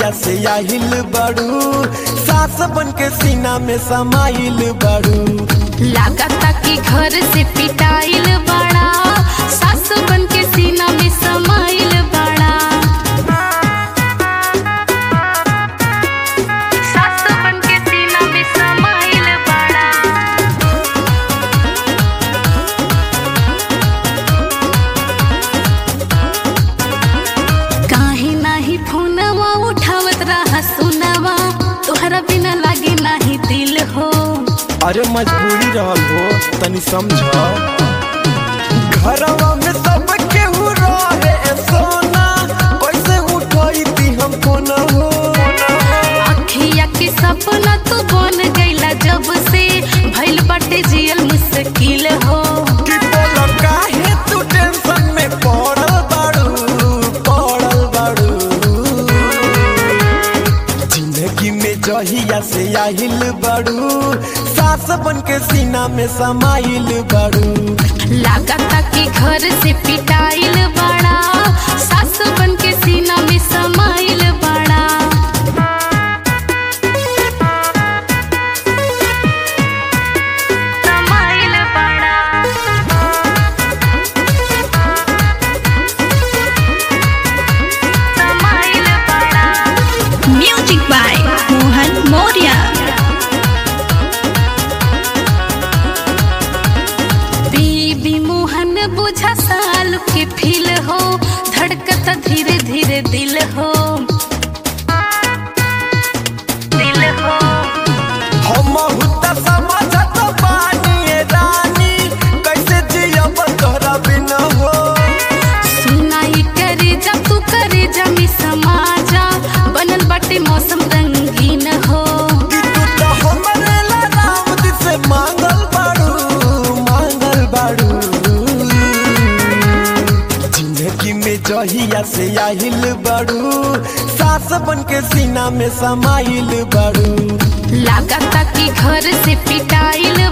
जहिया से आहिल बड़ू सास बन के सीना में समाइल बड़ू लागता कि घर से पिटाइल बड़ा सास बन के सीना में समाइल बड़ा सास बन के सीना में समाइल बड़ा काहे नाही फोनवा उठावत रहा सुनवा तोहरा बिना लागे नाही दिल हो अरे मजबूरी रहल हो तनी समझ घरवा में सब केहू रहे सोना कैसे उठोई ती हमको न हो अखिया के सपना तू बन गईला जब से भइल बाटे जियल मुश्किल हो कि बोलो काहे तू टेंशन में पड़ल बाड़ू पड़ल बाड़ू जिंदगी में जहिया से आहिल बाड़ू सास बन के सीना में समाइल बाड़ू लागता कि घर से पिटाइल बड़ा सास बन के सीना में समाइल बड़ा समाइल बड़ा समाइल बड़ा Music by Mohan Moria. बीबी मोहन बुझा साल के फील हो धड़कता धीरे धीरे दिल हो दिल हो हम हुता समझत बानी ए रानी कैसे जियब तोहरा बिना हो सुनाई करे जा तू करे जा मी समाजा बनल बाटे मौसम रंगीन हो कि तू तो हमरे ला राम जी से मांगल बाड़ू मांगल बाड़ू जिंदगी में जहिया से आहिल बाड़ू सास बन के सीना में समाइल बाड़ू लागता कि घर से पिटाइल